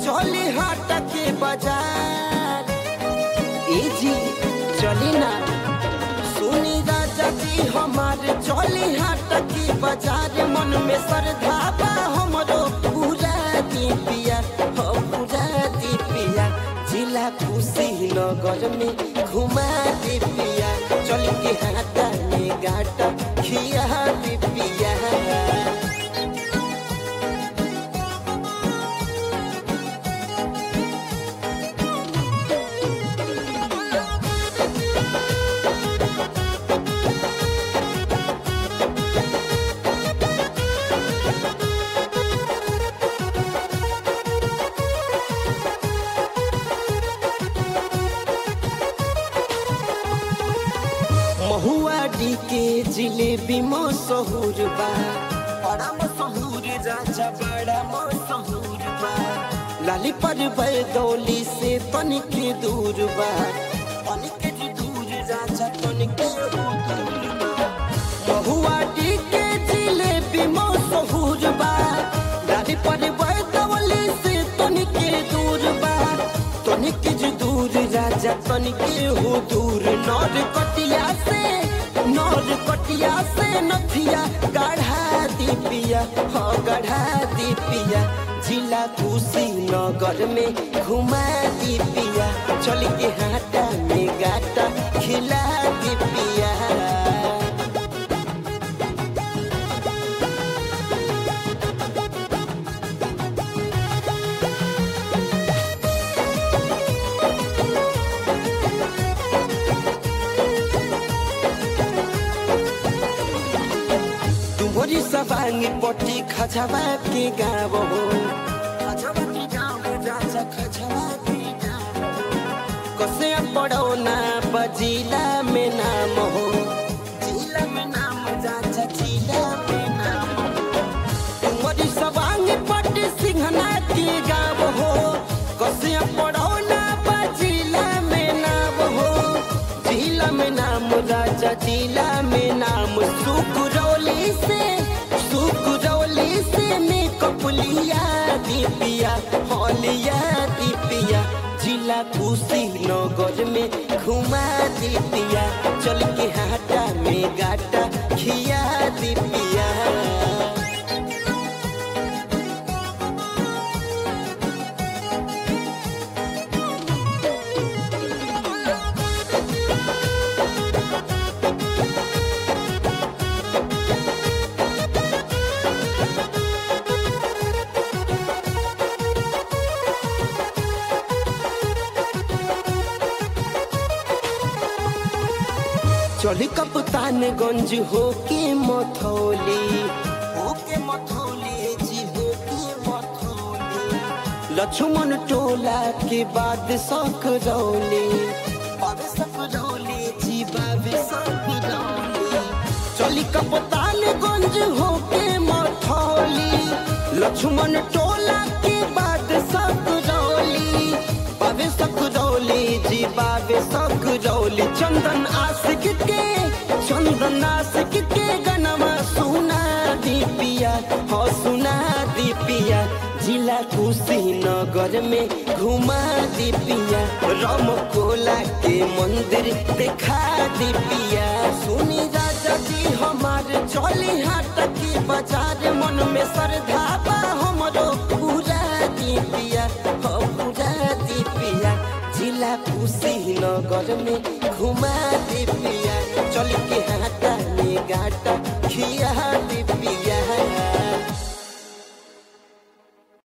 चली हाट के बाजार ए जी चली ना सुनी राजा जी हमारे चली हाट के बाजार मन में श्रद्धा बा हमरो पूरा दी पिया हो पूरा दी पिया जिला खुशी नगर में घुमा दी पिया चल के हाटा में गाटा खिया दी पिया महुआ डी के जिलेबी मशहूर बा बड़ा मशहूर राजा बड़ा मशहूर बा लाली पर बैदौली से तनिक दूर बा तनिक दूर राजा तनिक दूर बा महुआ डी के जिलेबी मशहूर बा लाली पर बैदौली से तनिक दूर बा तनिक जो दूर राजा तनिक हो दूर नौर कटिया से नौर कटिया से नथिया गढ़ा दी पिया हाँ गढ़ा दी पिया जिला कुशी नगर में घुमा दी पिया चल के हाटा में गाटा खिला दी पिया तुम्हारी सवांगी पट्टी खजवा के गाँव हो खजवा के गाँव राजा खजवा के गाँव कसे पड़ो ना बजिला में नाम हो जिला में नाम राजा जिला में नाम तुम्हारी सवांगी पट्टी सिंहना के गाँव हो कसे पड़ो ना बजिला में नाम हो जिला में नाम राजा जिला में नाम सुकुरौली से सुकुरौली से मेकअप लिया दीपिया हलिया दीपिया जिला खुशी नगर में घुमा दीपिया चल के हाटा में गाटा खिया दीपिया चली कप्तानगंज होके मथौली होके मथौली जी होके मथौली लक्ष्मण टोला के बाद सकरौली बाबे सकरौली जी बाबे सकरौली चली कप्तानगंज होके मथौली लक्ष्मण टोला के बाद सकरौली बाबे सकरौली जी बाबे सकरौली चंदन आशिक के चंदन आशिक के गनमा सुना दी पिया हो सुना दी पिया जिला कुशीनगर में घुमा दी पिया राम कोला के मंदिर देखा दी पिया सुनी राजा जी हमारे चली हाट की बाजार मन में श्रद्धा बा हमरो पूरा दी पिया हो पूरा दी पिया जिला कुशीनगर में घुमा दी पिया चल के हाटा में गाटा खिया दी